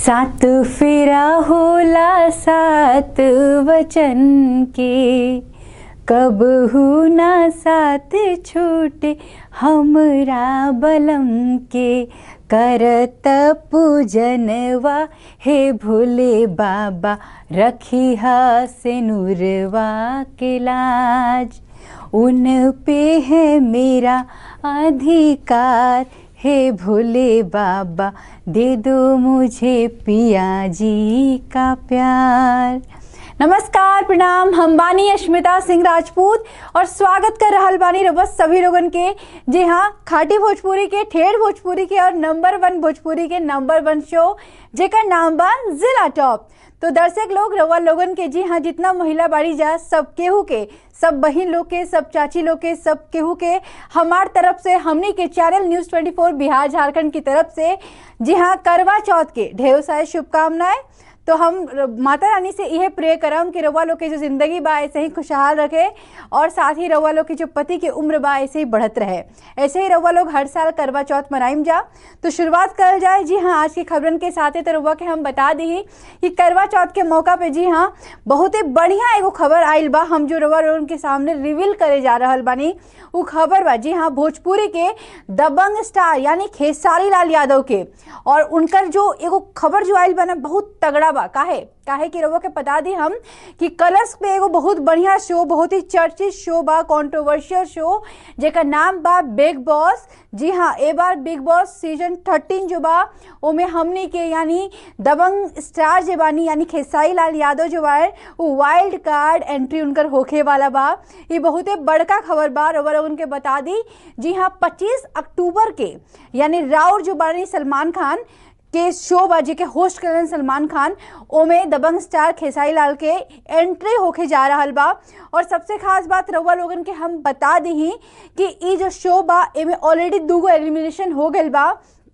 सात फेरा होला सात वचन के कब ना साथ छूटे हमरा बलम के करत पूजनवा हे भोले बाबा रखी से नूरवा के लाज उन पे है मेरा अधिकार हे भोले बाबा दे दो मुझे पिया जी का प्यार नमस्कार प्रणाम हम बानी अश्मिता सिंह राजपूत और स्वागत कर रहल बानी रबस सभी लोगन के जी हाँ खाटी भोजपुरी के ठेठ भोजपुरी के और नंबर वन भोजपुरी के नंबर वन शो जेकर नाम बा जिला टॉप तो दर्शक लोग रवा लोगन के जी हाँ जितना महिला बाड़ी जा सब केहू के सब बहन लोग के सब चाची लोग के सब केहू के हमार तरफ से हमनी के चैनल न्यूज़ 24 बिहार झारखंड की तरफ से जी हाँ करवा चौथ के ढेर सारे शुभकामनाएं तो हम माता रानी से यह प्रे करम कि रवा लोग की जो ज़िंदगी बा ऐसे ही खुशहाल रखे और साथ ही रवा लोग की जो पति की उम्र बा ऐसे ही बढ़त रहे ऐसे ही रवा लोग हर साल करवा चौथ मनाइम जा तो शुरुआत कर जाए जी हाँ आज की खबरन के साथ ही तो रवा के हम बता दी कि करवा चौथ के मौका पे जी हाँ बहुत ही बढ़िया एगो खबर आयल बा हम जो रवा लोगन के सामने रिवील करे जा रहा बानी वो खबर बा जी हाँ भोजपुरी के दबंग स्टार यानी खेसारी लाल यादव के और उनकर जो एगो खबर जो आयल बा ना बहुत तगड़ा बा काहे काहे कि रवो के बता दी हम कि कलर्स पे एगो बहुत बढ़िया शो बहुत ही चर्चित शो बा कॉन्ट्रोवर्शियल शो जेकर नाम बा बिग बॉस जी हाँ ए बार बिग बॉस सीजन थर्टीन जो बा ओमे हमनी के यानी दबंग स्टार जे बानी यानी खेसारी लाल यादव जो बा वो वाइल्ड कार्ड एंट्री उनकर होखे वाला बा ये बहुत ही बड़का खबर बा रवा लोगन के बता दी जी हाँ पच्चीस अक्टूबर के यानी राउर जो बानी सलमान खान के शो बाजी के होस्ट करन सलमान खान ओमे दबंग स्टार खेसारी लाल के एंट्री होके जा रहा बा और सबसे खास बात रउआ लोगन के हम बता दी कि ई जो शो बा एमे ऑलरेडी दूगो एलिमिनेशन हो गई बा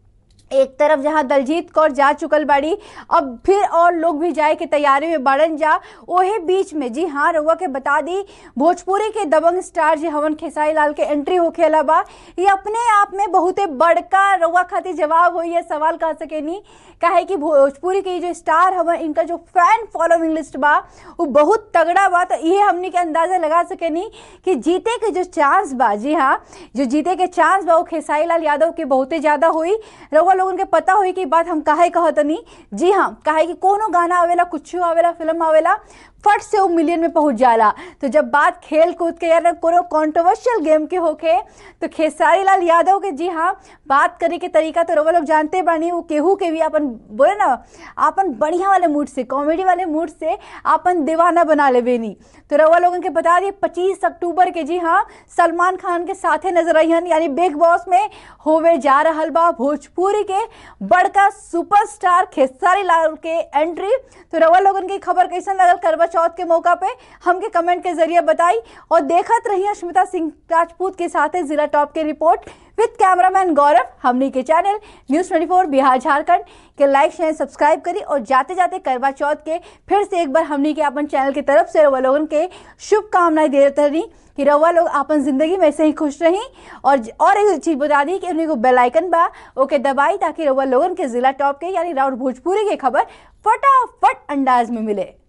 एक तरफ जहां दलजीत कौर जा चुकल बाड़ी अब फिर और लोग भी जाए के तैयारी में बढ़न जा ओहे बीच में जी हाँ रउआ के बता दी भोजपुरी के दबंग स्टार जी हवन खेसारी लाल के एंट्री होखेला बा ये अपने आप में बहुते बड़का रउआ खातिर जवाब होई है सवाल कह सकेनी काहे कि भोजपुरी के जो स्टार हवन इनका जो फैन फॉलोइंग लिस्ट बा वो बहुत तगड़ा बा तो ये हमनी के अंदाजा लगा सकेनी कि जीते के जो चांस बा जी हाँ जो जीते के चांस बा वो खेसारी लाल यादव के बहुते ज़्यादा हुई रउआ लोगन के पता हुई कि बात हम काहे कहतनी जी हाँ काहे कि कोनो गाना आवेला कुछ आवेला फिल्म आवेला फट से वो मिलियन में पहुंच जाला तो जब बात खेल कूद के या कोनो कॉन्ट्रोवर्शियल गेम के होके तो खेसारी लाल यादव के जी हाँ बात करे के तरीका तो रवा लोग जानते बानी वो केहू के भी अपन बोले ना अपन बढ़िया वाले मूड से कॉमेडी वाले मूड से अपन दीवाना बना ले बेनी तो रवा लोगन के बता दिए पच्चीस अक्टूबर के जी हाँ सलमान खान के साथे नजर आइहन यानी बिग बॉस में होवे जा रहा बा भोजपुरी के बड़का सुपरस्टार खेसारी लाल के एंट्री तो रवा लोगन की खबर कैसन लगल करवा चौथ के मौका पे हमके कमेंट के जरिए बताई और देखत रही अश्मिता सिंह राजपूत के साथ जिला टॉप के रिपोर्ट विद कैमरामैन गौरव हमनी के चैनल न्यूज 24 बिहार झारखंड के लाइक शेयर सब्सक्राइब करी और जाते जाते करवा चौथ के फिर से एक बार हमनी के अपन चैनल की तरफ से रवा लोगन के शुभकामनाएं दे रही कि रवा लोग अपन जिंदगी में ऐसे ही खुश रही और और एक चीज बता दी कि उन्हें को बेल आइकन बा ओके दबाई ताकि रवा लोगन के जिला टॉप के यानी राउर भोजपुरी के खबर फटाफट अंदाज में मिले